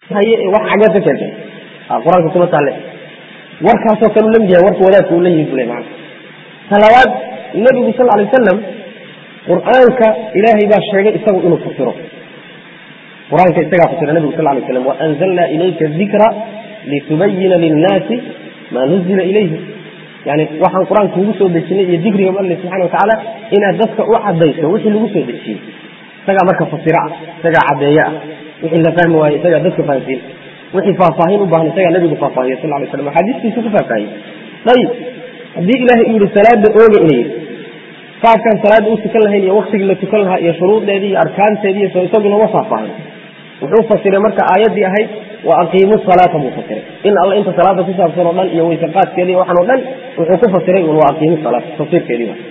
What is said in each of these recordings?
haye wax xageed ka keentay qur-aanka kuma taalle warkaasoo kale u lamid yahay warka wadaadka uu la yimi bule maana talabaad nebigu sal alay wasalam qur-aanka ilaahay baa sheegay isagu inuu fasiro qur-aanka isagaa fasira nebigu sal lay slam waanzalna ilayka dikra litubayina linnaasi maa nuzila ilayhi yani waxaan qur-aanka kugu soo dejinay iyo dikriga alle subxana watacaala inaad dadka u cadayso wixii lagu soo dejiyey isagaa marka fasira ah isagaa caddeeye ah wixii la fahmi waaye isagaa dadka fahamsiin wixii faahfaahin u baahan isagaa nebigu faahfaahiya sal lay slam axaadiistiisu ku faahfaahiyey ayib haddii ilaahay uu yihi salaada ooga inay yidhi qaabkaan salaada u tukan lahayn iyo waktigii la tukan lahaa iyo shuruudeedii iyo arkaanteedii iyo isaguna ma faahfaahin wuxuu fasiray marka aayaddii ahayd wa aqiimu salaata buu fasiray in alla inta salaada ku saabsan oo dhan iyo weyseqaadkeedii waxaan o dhan wuxuu ku fasiray un wa aqiimu salaata tafsiirkeedii waa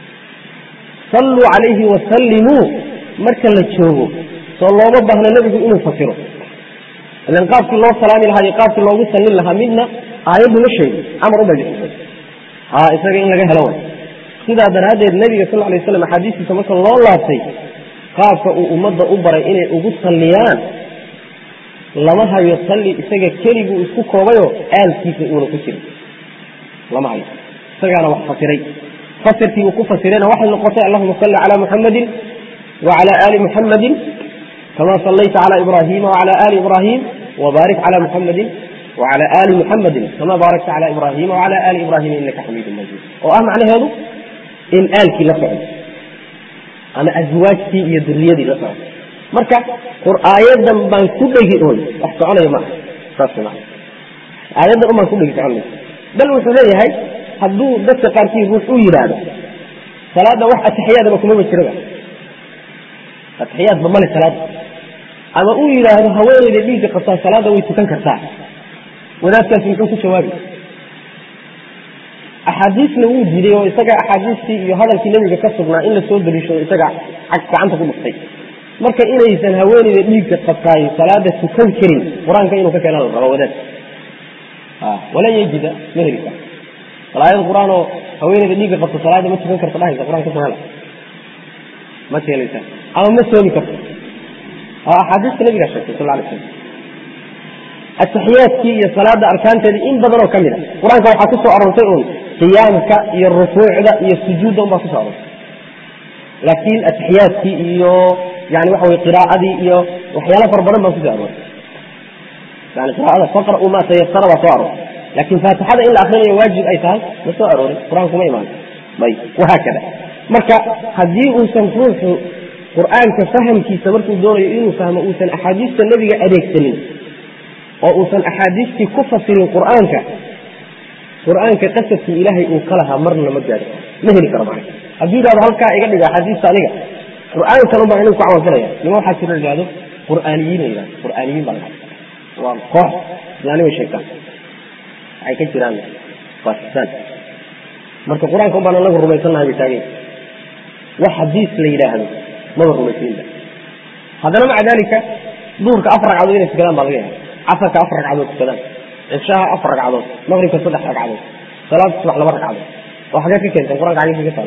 salluu calayhi wasallimuu marka la joogo soo looma baahna nebigu inuu fasiro ilan qaabkii loo salaami lahaa iyo qaabkii loogu sallin lahaa midna aayaddu ma sheegi amar ubay bixisay ha isaga in laga helo way sidaa daraaddeed nebiga sal lay slam axaadiistiisa marka loo laabtay qaabka uu ummadda u baray inay ugu salliyaan lama hayo salli isaga keliguu isku koobayoo aalkiisa uuna ku jirin lama hayo isagaana wax fasiray fasirkii uu ku fasirayna waxay noqotay allahuma salli calaa muxamadin wacala aali muxamadin kama sallayta cala ibrahima wacala aali ibrahim wbaarik cala muxamadin wacala aali muxamadin kama baarakta cala ibrahima wacala aali ibrahima inaka xamiidu majid oo ah macnaheedu in aalkii la socdo ama aswaajtii iyo duriyadii la socdo marka aayadan baan ku dhegi oon wax soconaya maaha saas maa aayaddan un baan ku dhegi socon mayso bal wuxuu leeyahay hadduu dadka qaarkii ruux u yidhaahdo salaadda wax atixiyaadaba kumaba jiraba atixiyaadba male salaada ama uu yidhaahdo haweeneyda dhiigga qabtaa salaada way tukan kartaa wadaadkaasi muxuu ku jawaabi axaadiisna wuu diiday oo isaga axaadiistii iyo hadalkii nebiga ka sugnaa in lasoo daliishado isaga gacanta ku dhuftay marka inaysan haweeneyda dhiigga qabtaay salaada tukan karin qur-aanka inuu ka keena la rabo wadaad walan yajida ma heli karo salaayad qur-aan oo haweeneyda dhiigga qabto salaada ma tukan karta dhahaysa qur-aan kasoo hela ma keelaysa ama ma soomi karto axaadiista nabigaa sheegtay sal lay slam atixiyaadkii iyo salaada arkaanteedii in badan oo ka mid a qur-aanka waxaa ku soo aroortay un qiyaamka iyo rukuucda iyo sujuudda un baa kuso aroortay laakiin atixiyaadkii iyo yani waxa wey qiraa'adii iyo waxyaala fara badan baa kuso aroortay yani qiraa'ada faqra'u ma tayasara baa soo aroortay laakiin faatixada in la akrinayo waajib ay tahay ma soo aroorin qur-aanku ma imaan ayb wahaakada marka haddii uusan ruuxu qur-aanka fahamkiisa markuu doonayo inuu fahmo uusan axaadiista nebiga adeegsanin oo uusan axaadiistii ku fasirin qur-aanka qur-aanka qasadkii ilaahay uu ka lahaa marna ma gaari ma heli karo macna hadduu yidhahdo halkaa iga dhiga axaadiista aniga qur-aankan un baan anigu ku camalfalaya nima waxaa jira yidhahdo qur'aaniyiin la yidhahdo qur'aaniyiin baa la waa koox islaani way sheegtaan waxay ka jiraan bakistan marka qur-aanka un baan anagu rumaysannahay bay taagay wax xadiis la yidhaahdo maba rumaysaninba haddana maca dalika duhurka afar ragcadood inay tukadaan baa laga yahay casarka afar ragcadood tukadaan cishaha afar ragcadood maqribka saddex ragcadood salaad subax laba ragcadood oo xagee ka keenteen qur-aanka xagee ka taala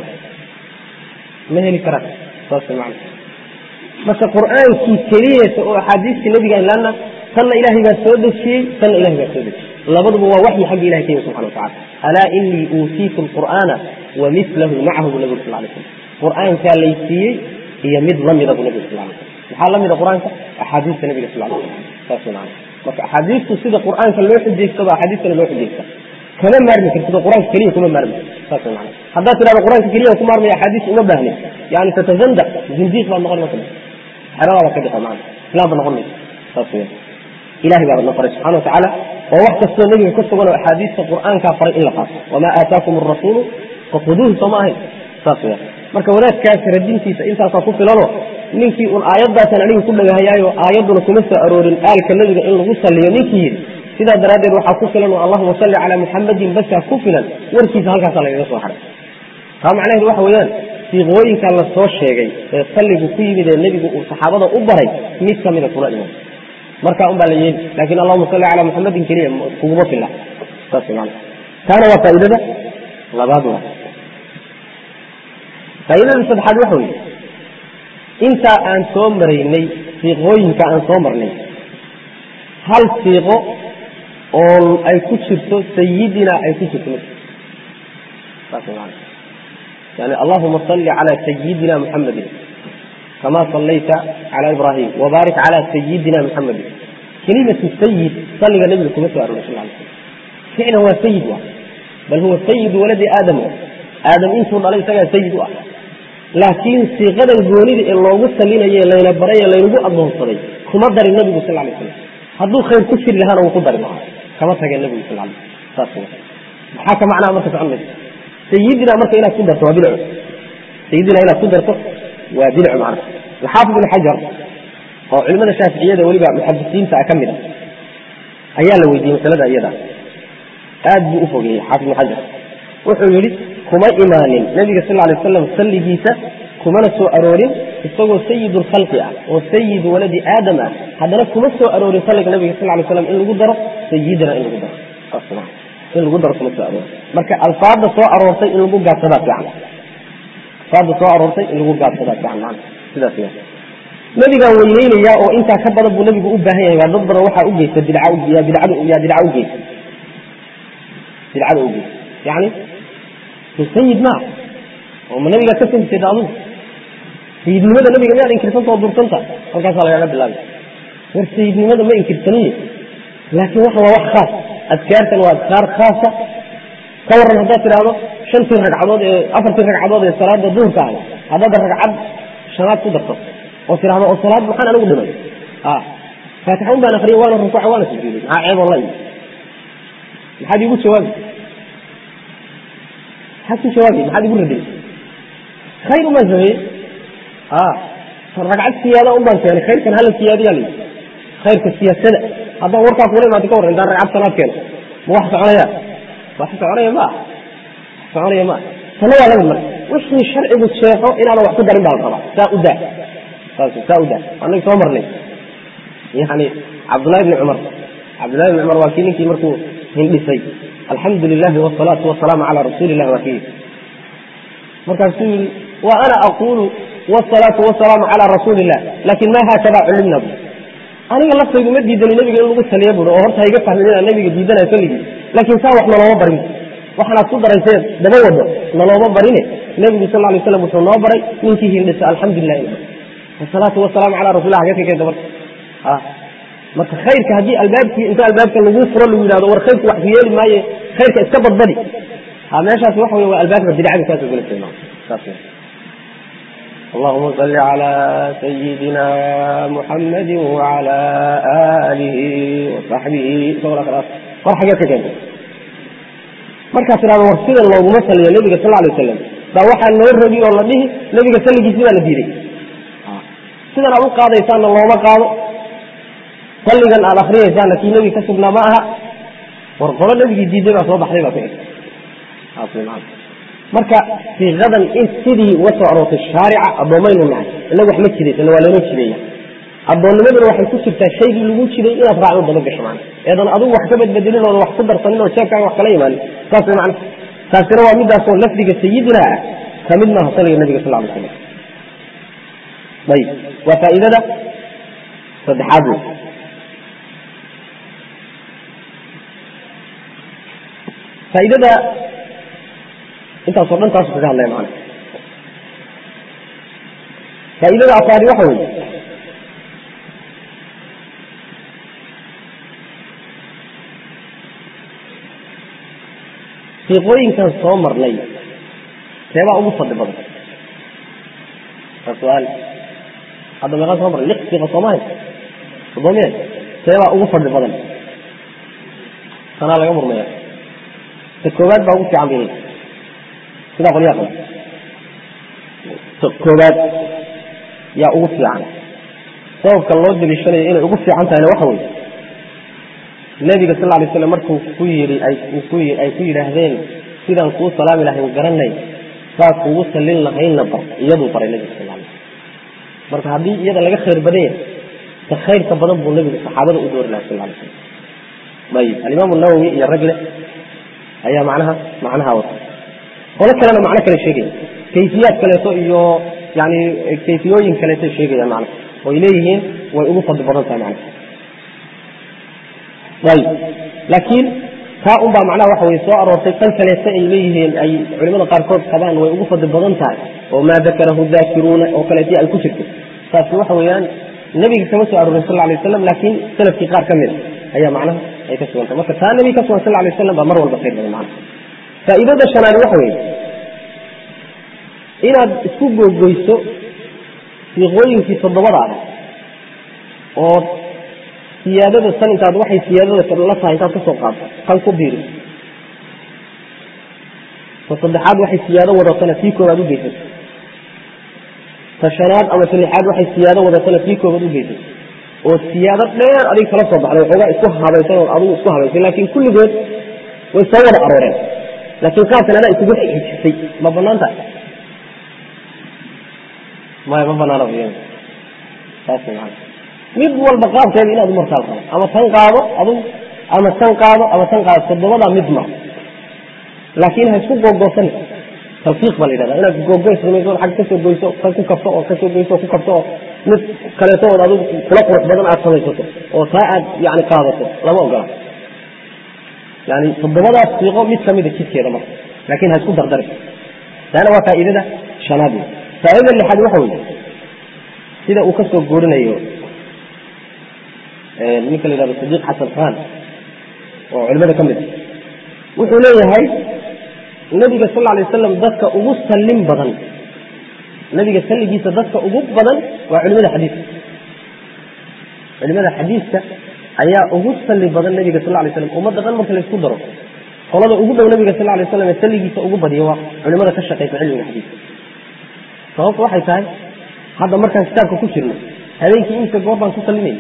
ma heli karaan saas macna marka qur-aankii keliyata oo axaadiistii nabiga laana tanna ilaahay baa soo dejiyey tanna ilahay baa soo dejiyey labaduba waa waxyi xagga ilahay ka yimi subxana watacala alaa inii uutiitu lqur'aana wa milahu macahu bu nabigu sal lay slam qur-aankaa laysiiyey iyo mid lamida bu nabiga sal lay slam maxaa lamida qur-aanka axaadiista nabiga sal lay slam saas macna marka axaadiistu sida qur-aanka loo xujaystaba axaadiistana loo xujaysta kama maarmi kartido qur-aanka keliya kuma maarmi saas macna haddaad tidhahdo qur-aanka keliya kuma maarmaya axaadiis uma baahnin yani tatazandaq zindiiq baad noqon marka xeradaada ka dhiqa macna islaam baad noqon maysa saas weya ilahay baa badna faray subxana watacaala oo wax kastoo nebiga ka sugan oo axaadiista qur-aankaa faray in la qaato wamaa aataakum arasuulu fakuduuhu soo ma ahayn saas weya marka wadaadkaas radintiisa intaasaa ku filanoo ninkii un aayadaasan aniga ku dhagahayaayo aayadduna kuma soo aroorin aalka nebiga in lagu saliyo ninkii yidhi sidaa daraaddeed waxaa ku filan oo allahuma salli calaa muxamadin basaa ku filan warkiisa halkaasaa lagaga soo haray taa macnaheedu waxa weeyaan siiqooyinka la soo sheegay ee salligu ku yimid ee nebigu uu saxaabada u baray mid ka mida kula iman markaa un baa la yeeli laakiin allahuma salli calaa muxamadin keliya kuguma filla saas maana taana waa faa'iidada labaad waa faa'iidada saddexaad waxa weeye intaa aan soo maraynay siiqooyinka aan soo marnay hal siiqo oo ay ku jirto sayidina ay ku jirto saas maana yani allahuma salli calaa sayidina muxamedin kama sallayta cala ibrahim wabaarik cala sayidina muxamedin kelimatu sayid salliga nebiga kuma soo aroray sal ly slam ficlan waa sayid wa bal huwa sayidu waladi aadam aadam intuu dhalay isagaa sayid u ah laakiin siiqadan goonida ee loogu salinaye layna baray ee laynagu adoonsaday kuma darin nebigu sal lay slam hadduu khayr ku jiri lahaana wuu ku dari lahaa kama tageen nebigu sal lay saas maxaa ka macnaha marka socon maysa sayidina marka inaad ku darto waa bidco sayidina inaad ku darto waa bidco macna alxaafid ibn xajar oo culimada shaaficiyada weliba muxadisiinta ka mid a ayaa la weydiiyey masalada iyada aad buu u fogeeyey xaafid ibn xajar wuxuu yihi kuma imaanin nabiga sal lay waslam salligiisa kumana soo aroorin isagoo sayid lkhalqi ah oo sayid waladi aadam ah haddana kuma soo aroorin salliga nabiga sal lay slam in lagu daro sayidina in lagu daro in lagu daro kuma soo aroorin marka alfaada soo aroortay in lagu gaabsadaa fiican alfaada soo aroortay in lagu gaabsadaa fiican man sidaas ya nabigaa weyneynaya oo intaa ka badan buu nabigu u baahan yahay waa dad badan waxaa ugeysta bidca yaa bidcadu yaa bidca ugeysta bidcada ugeysta yani sayid maa oo ma nabigaa ka soo jeeda adugu sayidnimada nabiga miyaad inkirsanta oo dursanta halkaasaa lagaga bilaabay war sayidnimada ma inkirsaniye laakiin waxa waa wax khaas adkaartan waa adkaar khaasa ka waran haddaad tidhaahdo shantii ragcadood ee afartii ragcadood ee salaada duhurka ahay haddaad ragcad shanaad ku darto oo tidhahdo oo salaad maxaan anigu dhimay faatixa un baan akriyay waana rukuuca waana sujuuday maxaa ceeboo la imi maxaad iigu jawaabi maxaad ku jawaabi maxaad igu raday khayr umaan sameeye ragcad siyaada un baan keenay khayrkan hala siyaadiyaa la yidhi khayrka siyaasada haddaan warkaa kula imaado ka warran intaan ragcad salaad keeno ma wax soconaya wax soconaya ma ah wax soconaya ma ah tana waa lamid marka wixii sharcigu sheexo inaadan wax ku darin baa la rabaa saa u daa saas saa u daa annaga soo marnay yani cabdullahi bni cumar cabdullahi bni cumar waa kii ninkii markuu hindhisay alxamdu lilahi wsalaatu wasalaamu calaa rasuuli illahi waa kii markaasuu yihi wa ana aquulu wsalaatu wasalaamu calaa rasuuli illah laakin ma haakada culimna bu aniga laftaydu ma diidani nebiga in lagu saliya bui oo horta hayga fahmin inaan nebiga diidanayo salligii laakiin saa wax nalooma barin waxaanaad ku daraysee daba wado nalooma barine nebigu sal lay slam wuxuu noo baray ninkii hindhisa alxamdulilah wasalaatu wasalaamu calaa rasulilah hagee ka keenta marka marka khayrka haddii albaabkii inta albaabka lagu furo lagu yidhahdo war khayrku wax ku yeeli maaye khayrka iska badbadi ha meeshaas waxa wey waa albaabka bidcada kaasoo gala saas اللهم صل على سيدنا محمد وعلى آله وصحبه war xageed ka keentay markaas idhahdo war sida looguma saliyo nebiga sal alay wasalam baa waxaa loo rabi oo la dhihi nebiga salligiisi baa la diiday sidan aad u qaadaysaanna looma qaado salligan aad akriyaysaanna kii nebiga ka sugnaa ma aha war qolo nebigii diiday baa soo baxday baa ku eg marka siiqadan in sidii uga soo aroortay shaarica addoomaynu nahay inagu wax ma jidaysana waa laynoo jideeya addoonnimaduna waxay ku jirtaa shaygii lagu jiday inaad raacdo daba gasho macna eedan adigu wax ka badbedelin oodan wax ku darsanin oo jeebkaaga wax kala imaanin saas way macna taasina waa midaasoo lafdiga sayidina ah ka mid maaha saliga nabiga sal alay slam ayib waa faa'iidada saddexaad wey faa'iidada intaasoo dhan taasu kaga hadlaya macana faa'iidada afaari waxa weeye siiqooyinkan soo marnay seebaa ugu fadli badan waa su-aal hadda meeqaan soo marnay lix siiqa soomahay soddoomiya seebaa ugu fadli badan sanaa laga murmaya ta koowaad baa ugu fiican bay sidaa qolyaha qaba ta koowaad yaa ugu fiican sababka loo daliishanayo inay ugu fiican tahayna waxa weye nebiga sal alay slam markuu ku yii ay ku yidhaahdeen sidaan kuu salaami lahayn garanay saa kugu salin lahaynna bar iyaduu baray nebiga sal alay marka haddii iyada laga khayr badan yahay ta khayrka badan buu nebigu saxaabada u doori lahay sal alay slam ayib alimaam nawowi iyo ragle ayaa macnaha macnaha wata qolo kalena macno kale sheegaya kayfiyaad kaleeto iyo yani kayfiyooyin kaleeto sheegayaan macna oy leeyihiin way ugu fadli badan tahay macna ayib laakiin taa unbaa macnaha waxa weye soo aroortay tan kaleeta ay leeyihiin ay culimada qaarkood qabaan way ugu fadli badan tahay oo maa dakarahu daakiruuna oo kaleetii ay ku jirto taasi waxa weeyaan nebiga kama soo aroorin sal alay waslam laakiin salafkii qaar ka mid a ayaa macnaha ay ka sugantay marka taa nebiga ka sugan sal alay waslam baa mar walba khayr badan macnaha faa'iidada shanaad waxa weeye inaad isku googoyso siiqooyinkii toddobada ah oo siyaadada san intaad waxay siyaadada la tahay intaad ka soo qaadto tan ku biiri ta saddexaad waxay siyaado wadatana tii koobaad u geysato ta shanaad ama ta lixaad waxay siyaado wadatana tii koobaad u geysato oo siyaado dheer adiga kala soo baxday waxoogaa isku habaysan oo adigu isku habaysay laakiin kulligood way soo wada arooreen laakiin qaabkan adaa isugu xijisay ma banaan tahay maya ma banaana saas maa mid walba qaabkeeda inaad umartaal qabo ama tan qaado adug ama tan qaado ama tan qaado toddobadaa mid mar laakiin ha isku googoosan talfiiq baa la yidhahda inaad googoys samayso ag kasoo goyso tan ku kabto oo kasoo goyso oo ku kabto oo mid kaleeto ood adigu kula qurux badan aad samaysato oo taa aad yani qaadato lama ogola yani toddobadaas siiqo mid kamida jidkeeda marka laakiin ha isku dardari taana waa faa'iidada shanaad wey faaidada lixaad waxa weye sida uu kasoo guurinayo ninka la yihahdo sadiiq xasan khan oo culimada ka mid a wuxuu leeyahay nabiga sal alay wasalam dadka ugu sallin badan nabiga salligiisa dadka ugu badan waa culimada xadiiska culimada xadiiska ayaa ugu salli badan nabiga sal lay slam ummadda dhan marka laysku daro qolada ugu dhow nabiga sal lay waslam ee salligiisa ugu badiya waa culimada ka shaqaysa cilmiga xadiiska sababtu waxay tahay hadda markaan kitaabka ku jirno habeenkii imika goor baan ku salinayna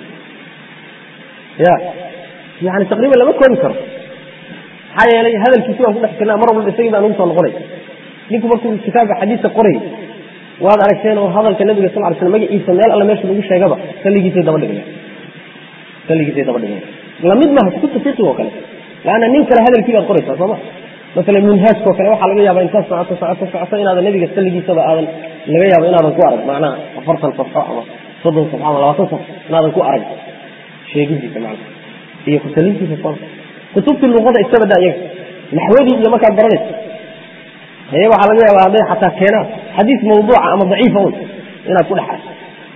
ya yani taqriiban lama koobi karo maxaa yeelay hadalkiisi waan ku dhex jirnaa mar walba isagii baan ugu soo noqonay ninku markuu kitaabka xadiiska qorayay waad aragteen oo hadalka nabiga sal ly slam magaciisa meel alle meesha lagu sheegaba salligiisay daba dhigaya salligiisay daba dhigaya lamid maaha kutubta fiqi oo kale laanna nin kale hadalkii baad qoraysaa sooma maala minhaajkao kale waxaa laga yaaba intaad socoto socoto socoto inaadan nabiga salligiisaba aadan laga yaabo inaadan ku arag macnaha afartan safxo ama soddon safxo ama labaatan safxo inaadan ku arag sheegidiisa macna iyo kusalintiisa soo kutubtii luqada iskaba da iyaga naxwadii iyo markaad baranayso haye waxaa laga yaaba hadday xataa keenaan xadiis mawduuca ama daciifa un inaad ku dhex aragto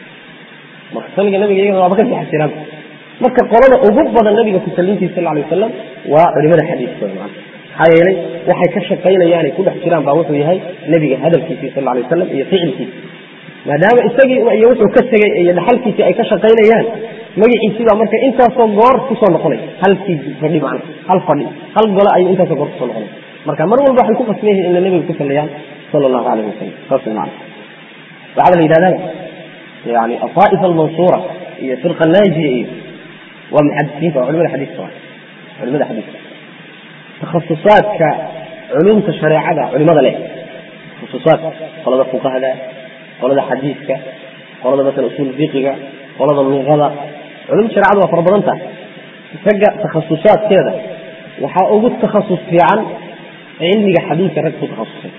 marka salliga nabiga iyagana waaba ka sii xasiraan marka qolada ugu badan nabiga kusalintiisa sal alay wasalam waa culimada xadiiska macna maxaa yeelay waxay ka shaqaynayaanay ku dhex jiraan baa wuxuu yahay nebiga hadalkiisii sal alay wasalam iyo ficilkiisi maadaama isagii iyo wuxuu ka tegey iyo dhaxalkiisii ay ka shaqaynayaan magaciisii baa marka intaasoo goor kusoo noqonay halkii fadhi macna hal fadhi hal gole ayuu intaasoo goor kusoo noqonay marka mar walba waxay ku qasban yihiin inay nebiga ku sallayaan sala allahu alayh wasalam saas way macna waxaaba la yidhahdaa yani afaa'ifa almansuura iyo firqa naajiya iyo waa muxadisiinta waa culimada xadiiska waa culimada xadiiska takhasusaadka culumta shareecada culimada leh takhasusaadka qolada fuqahda qolada xadiiska qolada masala usuul fiqiga qolada luqada culumta shareecada waa fara badan tahay ragga takhasusaadkeeda waxaa ugu takhasus fiican cilmiga xadiiska rag ku takhasusay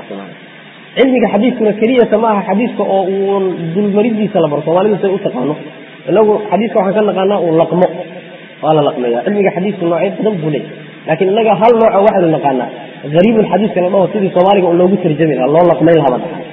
cilmiga xadiiskuna keliyata maaha xadiiska oo uun dulmaridiisa la baro soomaalidu say u taqaano inagu xadiiska waxaan ka naqaanaa uu laqmo waa la laqmeeya cilmiga xadiisku noocyo badan buu leeyahy lakin inaga hal nooco waxaynu naqaanaa ariibulxadiiska la dhaho sidii soomaaliga un loogu tarjami laha loo laqmayn lahaba dhahay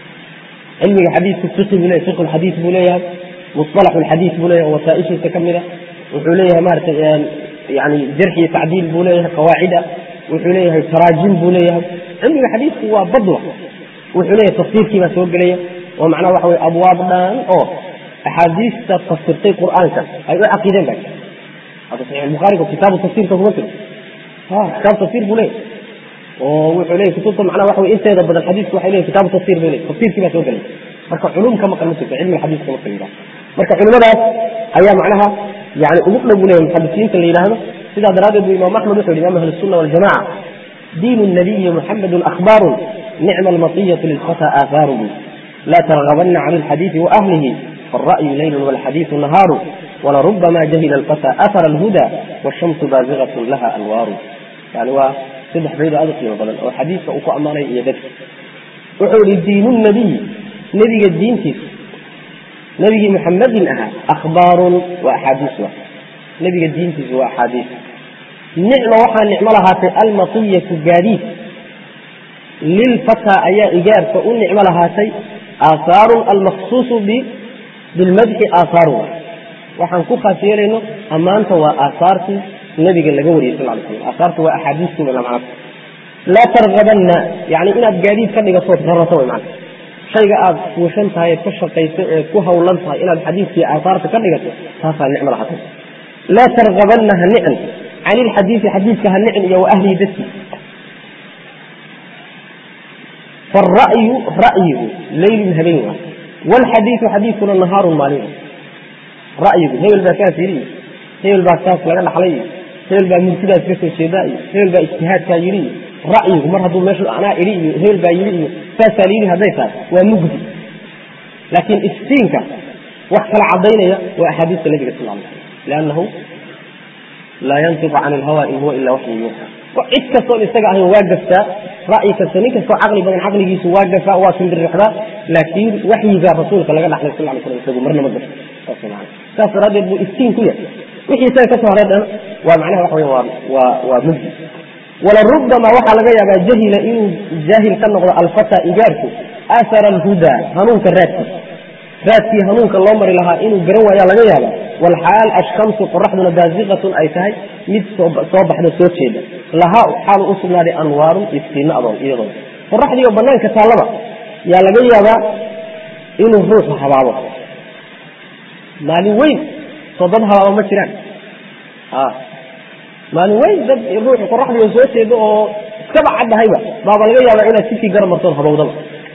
cilmiga xadiisku fiqi buu leyahy fiqu lxadiis buu leeyahay musطalaxu lxadiis buu leeyahay wasaaishiisa ka mida wuxuu leeyahay maarata yani jarx iyo tacdiil buu leeyahay qawaacida wuxuu leeyahay taraajim buu leeyahay cilmiga xadiisku waa badwa wuxuu leeyahay tafsiirkii baa soo gelaya oo macnaha waxa weye abwaab dhan oo axaadiista fasirtay qur'aanka ay u caqiideen ba hadda saxiix bukhaariga kitaabu tafsiirka kuma jiro ha kitaab tafsiir buu leeyahy oo wuxuu leeyahy kutubta macnaha waxa weye inteeda badan xadiisku waxay leeyahy kitaabu tafsir bay leeyahy tafsiirkii baa soo gelaya marka culum ka maqan ma jirto cilmiga xadiiska marka yidhaha marka culimadaas ayaa macnaha yani ugu dhow buu leeyahy muxadisiinta la yidhaahdo sidaa daraaddeed bu imaam axmed wuxu yidhi imaam ahli sunna waljamaca diin الnabiyi muxamedun akhbaaru nicma almatiyatu lilfata aahaaru la targabana can alxadiidi waahlihi فالرأي ليل والحديث نهار ولربما جهل الفتى أثر الهدى والشمس بازغة لها أنوار يعني waa saddex bayd aad u qiimo badan oo xadiiska uu ku ammaanay iyo dadka wuxuu yihi diinu nabiy nebiga diintiisa nebigii muxamedin ahaa akhbaarun waa axaadiis wa nebiga diintiisu waa axaadiis nicma waxaa nicmo lahaatay almatiyatu gaadiid lilfataa ayaa igaarka u nicmo lahaatay aahaarun almaksuusu bilmadxi aahaaru waxaan ku khaas yeelayno ammaanta waa aahaartii nabiga laga wariyay sal ly slam aahaartu waa axaadiistii macna laa targabanna yani inaad gaadiid ka dhigato rarato way macna shayga aada fuushan tahay eed ka shaqayso eed ku hawlan tahay inaad xadiidkii aahaarta ka dhigato taasaa nicmo lahaatay laa targabanna ha nicin can ilxadiidi xadiidka ha nicin iyo wa ahlihi dadkii faara'yu ra'yigu leylun habeen waa waalxadiidu xadiidkuna nahaarun maalin ra'yigu hebel baa saas yidhi iyo hebel baa saas laga dhaxlay iyo hebel baa murtidaas ka soo jeedaa iyo hebel baa ijtihaadkaa yidhi iyo ra'yigu mar hadduu meeshu anaa idhi iyo hebel baa yidhi iyo saasaa la yidhi hadday tahay waa mugdi laakiin iftiinka wax kala cadaynaya waa axaadiista nabiga sal ly liannahu laa yantiqu can ilhawa in huwa ila waxyu yuuxa cid kastoon isaga ahayn waa gaftaa ra'yi kasta nin kastoo caqli badan caqligiisu waa gafaa waa timbirixdaa laakiin waxyigaa rasuulka laga dhaxlay sal ly slam isagu marna ma gafo saas man saas daraaddeed buu iftiin ku yahay wixii isaga kasoo haray dhan waa macnaha waxa wey waa waa waa mugdi walarubama waxaa laga yaabaa jahila inuu jaahil ka noqdo alfata igaarku athara alhudaa hanuunka raadkiisa raadkii hanuunka loo mari lahaa inuu garan waayaa laga yaaba walxaal ashamsu qoraxduna baasiqatun ay tahay mid soo baxda soo jeeda lahaa xaal u sugnaaday anwaarun iftiinno adoon iyadoo qoraxdiioo banaanka taallaba yaa laga yaabaa inuu ruuxu habaabo maalin weyn soo dad habaabo ma jiraan maalin weyn dad ruuxu qoraxdiioo soo jeeda oo iskaba caddahayba baaba laga yaabaa inaad sikii gara martood habowdaba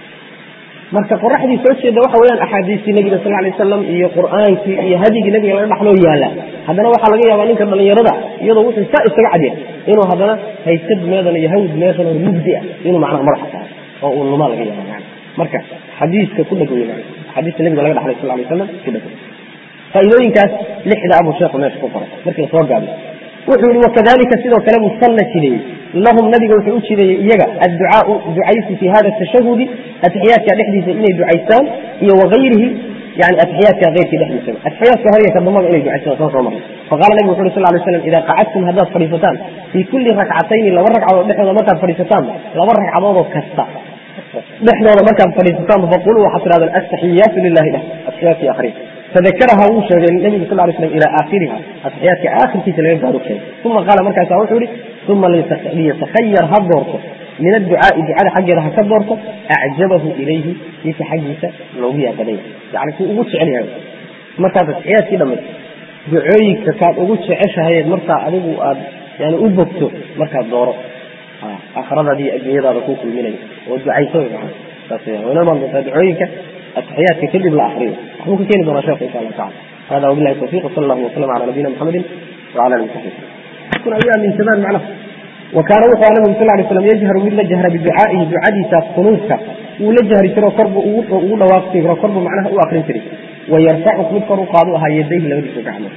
marka qoraxdii soo jeeda waxa weyaan axaadiistii nabiga sal lay wasalam iyo qur'aankii iyo hadigii nabiga laga dhaxloo yaala haddana waxaa laga yaabaa ninka dhalinyarada iyadoo wuxuu saa isaga cadya inuu haddana haysad meedan iyo hawd meeshan oo mugdi ah inuu macnaha madaxa saaro oo uu lumaa laga yaaba man marka xadiiska ku dheg wey xadiiska nabiga laga dhaxlay sal lay wasalam ku dheg faa'iidooyinkaas lixda abuu sheekhu meesha ku qoray markii lasoo gaabiy wuxuu yihi wakadalika sidoo kale buu sanna jideeyey lahum nabiga wuxuu u jideeyey iyaga adducaau ducaysi fi hada tashahudi atixiyaadka dhexdiisa inay ducaystaan iyo wagayrihi yani atixiyaadka keyrkii dhexdiisaba atixiyaadka hore iyo kadambaba inay ducaystaan soo soo maray faqala nabigu wuxu uri sal lay slam ida qacadtum haddaad fadhiisataan fii kulli rakcatayni laba ragcadood dhexdooda markaad fadhiisataan laba ragcadoodoo kasta dhexdooda markaad fadhiisataanba faquluu waxaad tidhahdaan astaxiyaatu lilahi lah atixiyaadkii akriya fadakaraha wuu sheegay nabigu sal lay slam ilaa aakhiriha atixiyaadka aakhirkiisa laga gaaro sheegay uma qaala markaasa wuxuu yihi uma liyatakayar ha doorto min adducaai ducada xaggeeda ha ka doorto acjabahu ilayhi ninka xaggiisa loogu yaabadanya yani kuu ugu jecel yahay markaad atixiyaadkii dhamayso ducooyinka kaad ugu jeceshahayeed markaa adigu aad yani u bogto markaad dooro aakhiradaadi iyo adduunyadaada kuu kulminayo oo ducayso saas wayaan wayna imaan doontaa ducooyinka atixiyaadka kadib la akriyo waxbuu ka keeni doonaa sheekhu insha allah tacala hada wabillahi tawfiq wsala allahu wasalam cala nabiyina muxamedin wcala alihi wasaxbi kun ayaa minsamaan macnaha wakaana wuxuu aha nabigu sal lay slam yajharu mid la jahra biducaa'ihi ducadiisa qunuudka wuu la jahri jiro korbu ugu dhawaaqi jiro korbu macnaha u akrin jiray wayarfacu mid kor u qaadu ahaa yadayhi labadiisa gacmood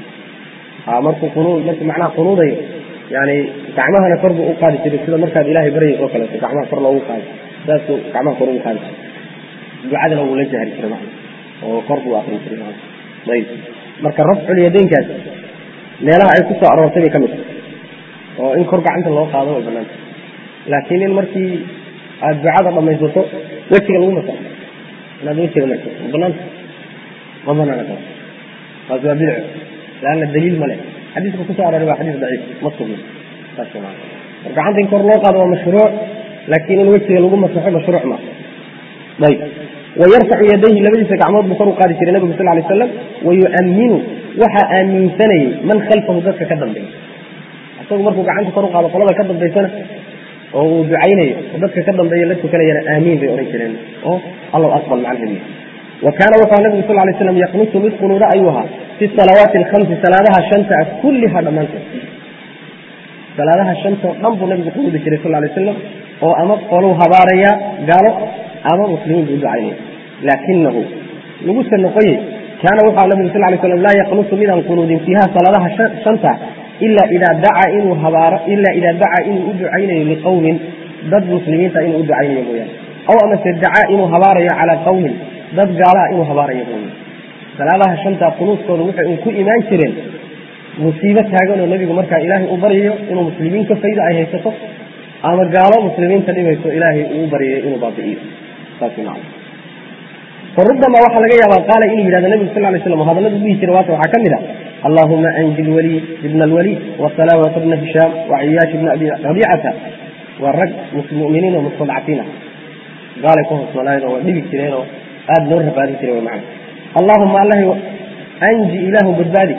markuu qunuud markuu macnaha qunuudayo yani gacmahana kor buu u qaadi jiray sida markaad ilaahay baryayso oo kaleeto gacmaha kor loogu qaado saasuu gacmaha kor ugu qaadi jiray ducadana wuu la jahri jiray macna oo kor buu akrin jiray ayb marka rafcul yadeynkaas meelaha ay ku soo aroortay bay ka mid tahay oo in kor gacanta loo qaado way banaanta laakiin in markii aada ducada dhamaysato wejiga lagu masaxo inaad wejiga marto ma banaanta ma banaana taas taas waa bidco laanna daliil ma leh xadiiska kusoo arooray waa xadiis daciif ma sugna saas maa mar gacanta in kor loo qaado waa mashruuc laakiin in wejiga lagu masaxo mashruuc ma ayb wayarfacu yadayhi labadiisa gacmood buu kor u qaadi jiray nabigu sal lay slam wayu'aminu waxaa aaminsanayey man khalfahu dadka ka dambeeya isagu markuu gacanta kor u qaado qolada ka dambaysana oo uu ducaynayo oo dadka ka dambeeya la tukanayana aamiin bay odhan jireen oo allahu aqbal macnaheedu wa kaana wuxuu nabigu sal lay slam yaqnutu mid qunuuda ayuu ahaa fi salawaati alkhamsi salaadaha shanta ah kulliha dhammaantood salaadaha shantoo dhan buu nabigu qunuudi jiray sal lay slam oo ama qoluu habaarayaa gaalo ama muslimiin buu ducaynaya laakinahu lagusa noqoyey kaana wuxuu nabigu sal lay slam laa yaqnutu midaan qunuudin fiiha salaadaha shanta ila idaa dacaa inuu habaaro ila idaa dacaa inuu u ducaynayo liqowmin dad muslimiinta inuu u ducaynayo mooyaane aw amase dacaa inuu habaarayo calaa qowmin dad gaalaha inuu habaarayo mooyaane salaadaha shanta qunuudkooda waxay un ku imaan jireen musiibo taagan oo nebigu markaa ilaahay u baryayo inuu muslimiin ka faydo ay haysato ama gaalo muslimiinta dhibayso ilaahay uu baryayo inuu baabi'iyo saas macna فربما waxa laga yaabaa qaala inuu yidhahdo nebigu sal lay slam hadalladu dhihi jira waata waxaa ka mid a allahuma anji lwaliid ibna alwaliid wasalaamata bna hishaam waciyaash ibna abi rabiicata waa rag muminiin oo mustadcafiin ah gaalay ku hoosnoolaayeen oo waa dhibi jireen oo aada loo rabaadin jiray macna allahuma allahi anji ilaahu badbaadi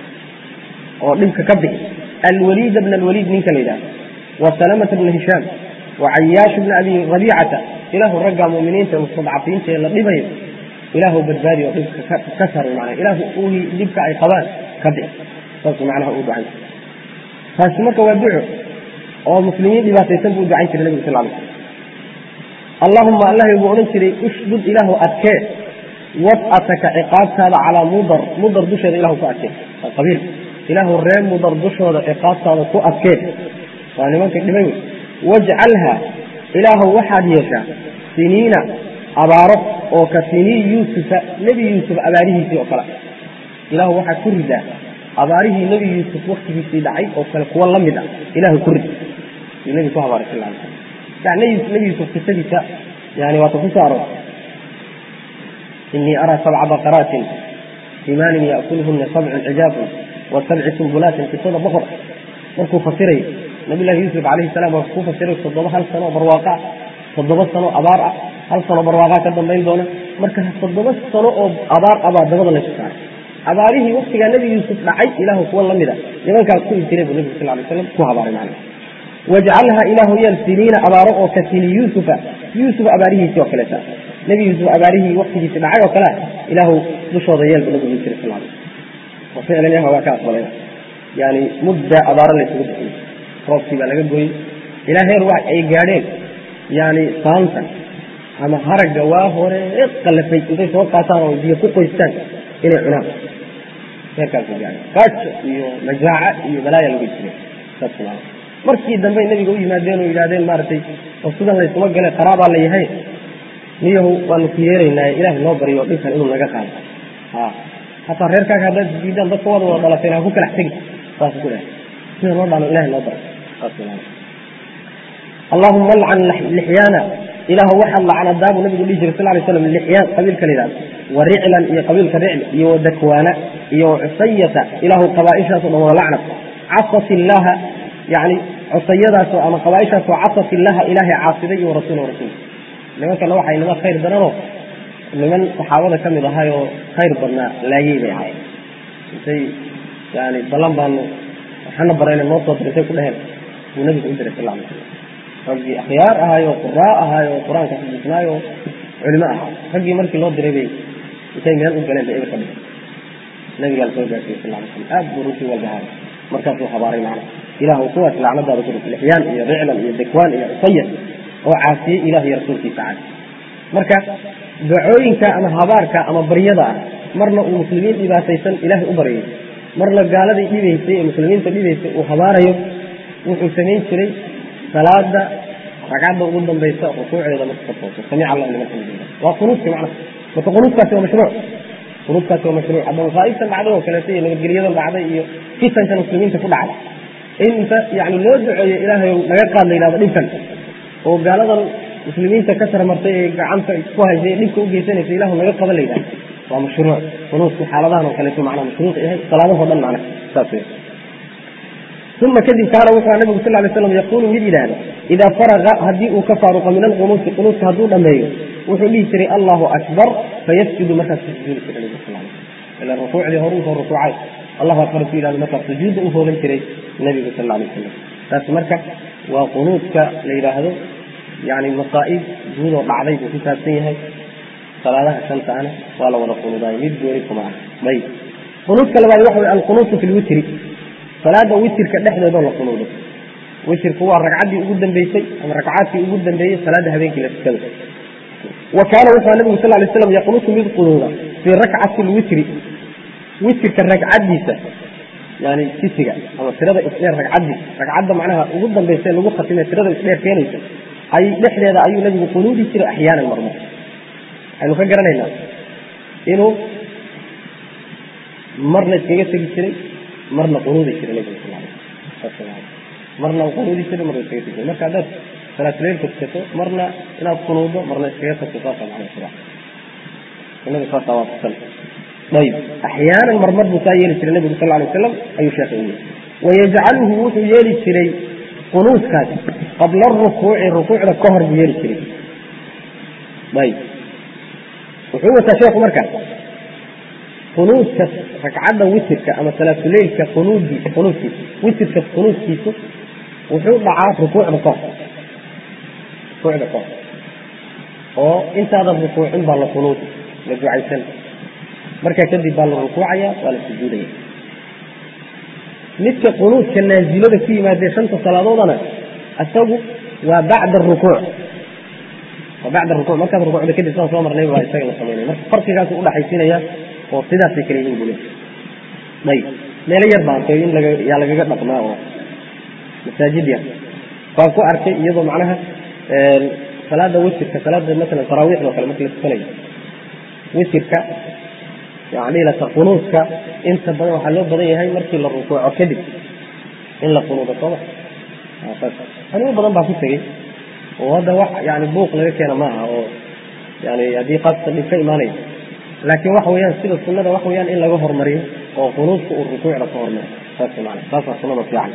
oo dhibka ka bixi alwaliida bna alwaliid ninka la yidhahdo wasalamata bna hishaam wacayaash bna abi rabiicata ilaahu raggaa muminiinta ee mustadcafiinta ee la dhibayo ilaahu badbaadi oo dhibka ka sar mana ilaahu uhi dhibka ay qabaan ka bixi saasuu macnaha uu ducay taasi marka waa duco oo muslimiin dhibaataysan buu ducayn jiray nebigu sal lay slam allahuma allahi buu odhan jiray ushdud ilaahu adkee wad'ataka ciqaabtaada calaa mudar mudar dusheeda ilahu ku adkee waa qabiil ilaahu ree mudar dushooda ciqaabtaada ku adkee waa nimanka dhibay wey wajcalha ilaahu waxaad yeeshaa siniina abaaro oo ka sinii yuusufa nebi yuusuf abaarihiisii oo kale ilaahu waxaad ku ridaa abaarihii nebi yuusuf waktigiisii dhacay oo kale kuwa la mid ah ilaahu ku rid yuu nebi ku habaaray sal alay slam yani nebi yuusuf qisadiisa yani waata ku soo aroortay inii araa sabca baqaraatin imaanin ya'kuluhuna sabcun cijaabun wa sabci sumbulaatin qisada boqor markuu fasirayo nabi llahi yuusuf calayhi salaam waa ku fasiray toddoba hal sano oo barwaaqa ah toddoba sano abaar ah hal sano barwaaqaa ka dambayn doona marka toddoba sano oo abaar abaa dabada laysu saaray abaarihii waktigaa nebi yuusuf dhacay ilaahu kuwa la mid a nimankaas ku intiray buu nebigu sal lay slam ku habaaray macna wajcalha ilaahu yeel siniina abaaro oo ka sini yuusufa yuusuf abaarihiisii oo kaleeta nebi yuusuf abaarihii waktigiisi dhacay oo kalea ilaahu dushooda yeel buu nabigu jiray sal lay wa ficlan yaha waa ka aqbalay yani mudda abaaro laysugu bixiyey roobkii baa laga gooyey ilaa heer wax ay gaadheen yani saanta ama haragga waa hore qalafay intay soo qaataan oo biyo ku qoystaan inay cunaan heerkaasay gaadheen gaajo iyo majaaca iyo balaaya lagu jiray saas maa markii dambe nabiga u yimaadeen oo yidhahdeen maaragtay oo sidan laysuma gale qaraabaa la yahay niyahu waanu ku yeeraynaa ilaahay noo baryo dhibkan inuu naga qaado ha hataa reerkaaga haddaad diidaan dadka wada wada dhalateen ha ku kalax tegi saas ku dhahay sida noo dhaano ilahay noo baro allahuma alcan lixyaana ilaahu waxaad lacnadaa buu nabigu dhihi jiray sal lay slam lixyaan qabiilka la yidhahdo wa riclan iyo qabiilka ricl iyo wa dakwaana iyo wa cusayata ilaahu qabaaishaaso dhan wada lacnad casat illaha yani cusayadaasoo ama qabaaishaasoo casat illaha ilaahay caasiday iyo rasuul rasuul nimankana waxay niman khayr daranoo niman saxaabada ka mid ahaayoo khayr badnaa laayey bay ahaayeen intay yani ballan baanu waxana barayna noo soo dirtay ku dheheen buu nabigu u diray sal lla alay slam raggii akhyaar ahaayo quraa ahaayo qur-aanka xifdisnaayo culimo ahaa raggii markii loo diray bay intay meel u galeen bay eber ka dhigay nabigaa la soo gaarsiiyey sal alay slam aad buu runtii walbahaay markaasuu habaaray macna ilahu kuwaas lacnadaada ku dhigay lixyaan iyo riclan iyo dakwaan iyo cusayad oo caasiyey ilah iyo rasuulkiisa caasi marka dacooyinka ama habaarka ama baryada ah marna uu muslimiin dhibaataysan ilaahay u baryay marna gaaladii dhibaysay ee muslimiinta dhibaysay uu habaarayo wuxuu samayn jiray salaada ragcadda ugu dambaysa rukuucdeeda marka ka tooso samic allah liman xamidillah waa qunuudki macna marka qunuudkaasi waa mashruuc qunuudkaasi waa mashruuc hadda masaa'ibtan dhacday oo kaleeto iyo nabadgelyadan dhacday iyo fitankan muslimiinta ku dhacday in inta yani loo duceeyo ilaahay naga qaad la yidhahdo dhibkan oo gaaladan muslimiinta ka sarmartay ee gacanta ku haysay dhibka u geysanaysa ilahu naga qaban la yidhahdo waa mashruuc qunuudku xaaladahan oo kaleeto macnaa mashruuc yahay salaadahoo dhan macna saas wey uma kadib kaana wuxuu nabigu sal lay slam yaquulu mid yidhaahda idaa faraqa haddii uu ka faaruqo min alqunuuti qunuudka hadduu dhammeeyo wuxuu dhihi jiray allahu akbar fayasjudu markaas ku sujuudi jiray nabigu sal ila rukuucdii hore usoo rukuucay allahu akbar ku yidhahdo markaas sujuudda u hoogan jiray nabigu sal alay wasalam taas marka waa qunuudka la yidhaahdo yani masaa'ib guudoo dhacday buu ku saabsan yahay salaadaha shantaana waa la wada qunuudaay mid gooni kuma ah ayb qunuudka labaad waxa wey alqunuutu fi lwitri salaada witirka dhexdeedoo la qunuudo witirku waa ragcaddii ugu dambeysay ama ragcaadkii ugu dambeeyey salaada habeenkii la tukado wa kaana wuxuu nabigu sal lay slam yaqnutu mid qunuuda fii rakcati lwitri witirka ragcaddiisa yani sisiga ama tirada isdheer ragcaddiisa ragcadda macnaha ugu dambaysa lagu khatimay tirada isdheer keenaysa ay dhexdeeda ayuu nabigu qunuudi jiray axyaanan marmar waxaynu ka garanaynaa inuu marna iskaga tegi jiray marna qunuudi jiray nabiga sal alay marna qunuudi jiray marna iskaga tegi marka haddaad salaatuleylka tukato marna inaad qunuudo marna iskaga tagto saasa macna sida sunnada saasa waa tusan ayib axyaanan marmar buu saa yeeli jiray nabigu sal alay wasalam ayuu sheekhay u yiri wayajcaluhu wuxuu yeeli jiray qunuudkaas qabla arukuuci rukuucda ka hor buu yeeli jiray ayib wuxuu wataa sheekhu marka qunuudka ragcadda witirka ama salaatuleylka qunuuddiisa qunuudkiisa witirka qunuudkiisu wuxuu dhacaa rukuucda ka hor rukuucda ka hor oo intaadan rukuucin baa la qunuudi la ducaysan markaa kadib baa la rukuucaya waa la sujuudaya midka qunuudka naazilada ku yimaadee shanta salaadoodana isagu waa bacda rukuuc waa bacda rukuuc markaad rukuucda kadib saan soo marnay waa isaga la samaynaya marka farqigaasu udhaxaysiinaya oo sidaasay kala yihiin bule ayib meelo yar baan arkay in laga yaa lagaga dhaqmaa oo masaajid yar baan ku arkay iyadoo macnaha salaada witirka salaada masalan taraawiixda o kale marka la tukanayo witirka yani lata qunuudka inta badan waxaa loo badan yahay markii la rukuuco kadib in la qunuudo sooma animo badan baa ku tegey oo hadda wax yani buuq laga keena maaha oo yani haddii qaadka dhib ka imaanaya laakiin waxa weeyaan sida sunada waxa weeyaan in laga hormariyo oo qunuudka uu rukuucda ka hormaro saas maana saasaa sunada fiican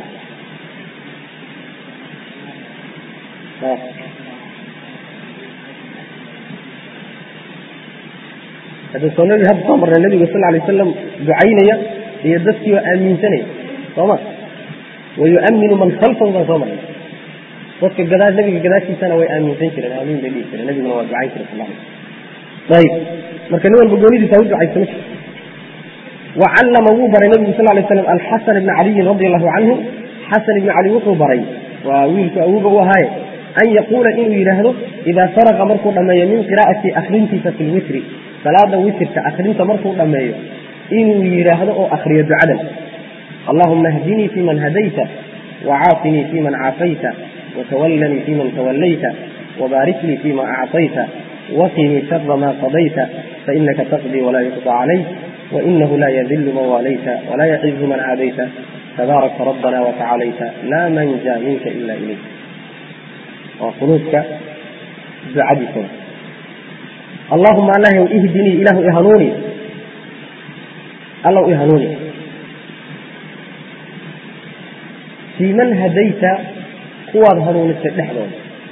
hadda soo nabi hadda soo marnay nabiga sal alay wasalam ducaynaya iyo dadkii oo aaminsanaya sooma wayuaminu man khalfahu baan soo marnay dadka gadaa nabiga gadaashiisana way aaminsan jireen aamiin bay dhihi jireen nabiguna waa ducayn jiray sal alay ayib marka nin walba goonidiisa ha u ducaysa ma wacallama wuu baray nabigu sal lay slam alxasan ibna caliyin radi allahu canhu xasan ibna cali wuxuu baray waa wiilku awuga u ahaaye an yaquula inuu yidhaahdo idaa faraqa markuu dhammeeyo min qiraa'ati akrintiisa fi lwitri salaada witirka akrinta markuu dhammeeyo inuu yidhaahdo oo akriyo ducadan allahuma hdinii fi man hadayta wacaafinii fi man caafayta watawallanii fi man tawallayta wabaarik lii fima acطayta waqinii shara ma qadayta fainaka taqdii walaa yuqضى calayk wainahu laa yadilu man waalayta walaa yacizu man caadayta tabaarakta rabbana watacalayta laa manja minka ila ilayk waa qunuudka ducadiisa allahuma allah ihdinii ilahu ihanuuni allow ihanuuni fii man hadayta kuwaad hanuunisay dhexdooda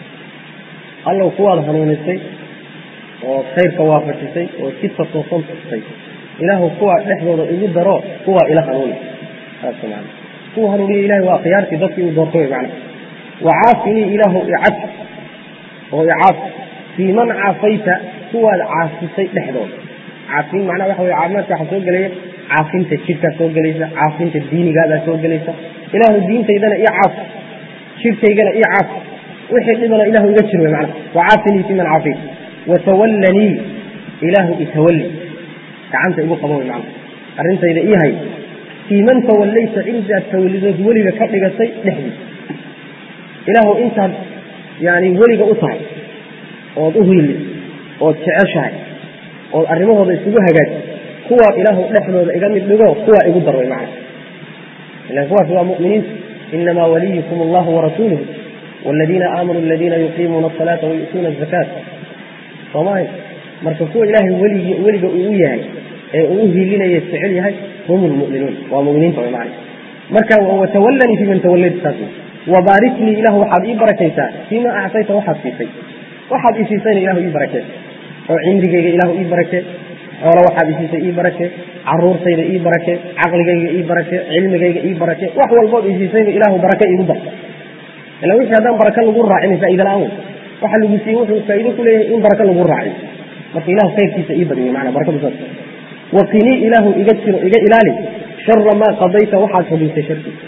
allow kuwaad hanuunisay oo khayrka waafajisay oo jidka toosan tustay ilaahu kuwaa dhexdooda igu daro kuwaa ila hanuuni saas maana kuwa hanuuniya ilahay waa khiyaartii dadkii uu doortay wey macna wacaafinii ilaahu icaf oo icaaf fii man caafayta kuwaad caafisay dhexdooda caafin macnaha waxa weye caafimaadka waxaa soo gelaya caafinta jidhkaa soo gelaysa caafinta diinigaadaa soo gelaysa ilaahu diintaydana ii caaf jidhkaygana ii caaf wixii dhibana ilahu iga jir wey macnaha wacaafinii fii man caafayta watawallanii ilaahu itawalli gacanta igu qabo wey macnaha arrintayda ii hay fii man tawallayta cindaad tawallidood weliga ka dhigatay dhexdiisa ilaahu intaad yani weliga u tahay ood u hiilis ood jeceshahay ood arrimahooda isugu hagaaji kuwaa ilaahu dhexdooda iga mid dhigo kuwaa igu dar way macna ilan kuwaas waa mu'miniinta inamaa waliyukum allahu warasuuluhu waladiina aamanuu aladiina yuqiimuuna asalaata wayu'tuuna azakaata soomahay marka kuwa ilaahay weligi weliga uu u yahay ee uu u hiilinaya jecel yahay hum lmu'minuun waa mu'miniinta way macna marka watawallanii fi man tawallayta saas wabaarik lii ilahu waxaad ii barakaysaa fiima actayta waxaad siisay waxaad ii siisayna ilahu ii barakee oo cimrigayga ilahu ii barakee xoolo waxaad ii siisay ii barakee caruurtayda ii barakee caqligayga ii barakee cilmigayga ii barakee wax walbood ii siisayba ilahu barake iigu dar ila wixii haddaan baraka lagu raacin faa'iida la-aan wey waxa lagu siiyey wuxuu faa'iido ku leeyahay in baraka lagu raaciyo marka ilahu khayrkiisa ii badiyo macnaa barakadu saas waqinii ilaahu iga jiro iga ilaali shara maa qadayta waxaad xuguysay sharkiisa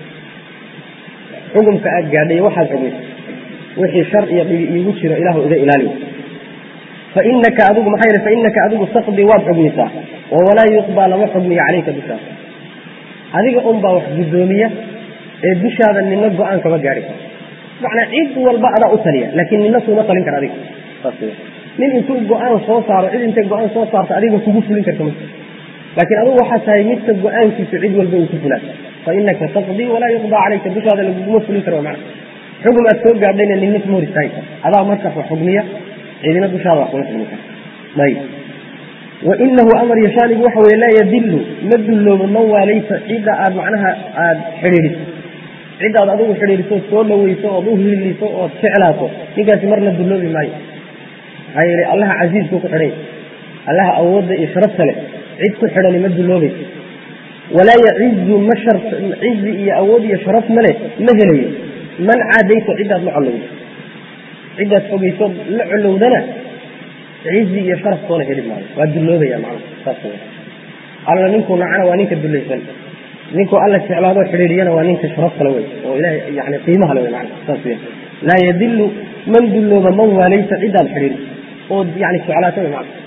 xukumka aad gaadhay waxaad xuguysay wixii shar iyo dhibi iigu jiro ilaahu iga ilaali fainaka adigu maxaa yidhi fainaka adigu taqdii waad xugmisaa oo walaa yuqbaa lama xugmiyo calayka dushaada adiga unbaa wax guddoomiya ee dushaada nina go-aan kama gaari karo macnaa cid walba adaa u taliya laakiin nina kuuma talin kara adiga saas nin intuu go-aan soo saaro cid intay go-aan soo saarto adiga kugu fulin karta ma laakiin adigu waxaa tahay midka go-aankiisu cid walba uu ku fulaa fainaka taqdii walaa yuqdaa calayka dushaada laguguma fulin karo macna xugum aad soo gaadhayna nina kuma hor istaagi karo adaa markaas wax xugmiya ciidina dushaada wax kuma xugmi karo ayib wainahu amar yashaanigu waxa weye laa yadilu ma dulloobo man waalayta cidda aad macnaha aada xidhiidhiso ciddaad adigu xidhiidhiso soo dhaweyso ood u hiiliso ood jeclaato ninkaasi marna dulloobi maayo maxaa yeele allaha casiizku ku xidhay allaha awoodda iyo sharafta leh cid ku xidhani ma dulloobayso walaa yacizu ma shar cizi iyo awood iyo sharaf male ma helayo man caadayta ciddaad la collowdo ciddaad fogeysood la collowdana cizi iyo sharaf toona heli maayo waa dulloobaya macna saas wey alla ninkuu nacana waa ninka dullaysan ninkuu alla jeclaadoo xidhiidhiyana waa ninka sharaf kale wey oo ilahay yani qiimaha le wey macna saas wey laa yadilu man dullooba man waalaysa ciddaad xidhiidhi ood yani jeclaato wey macna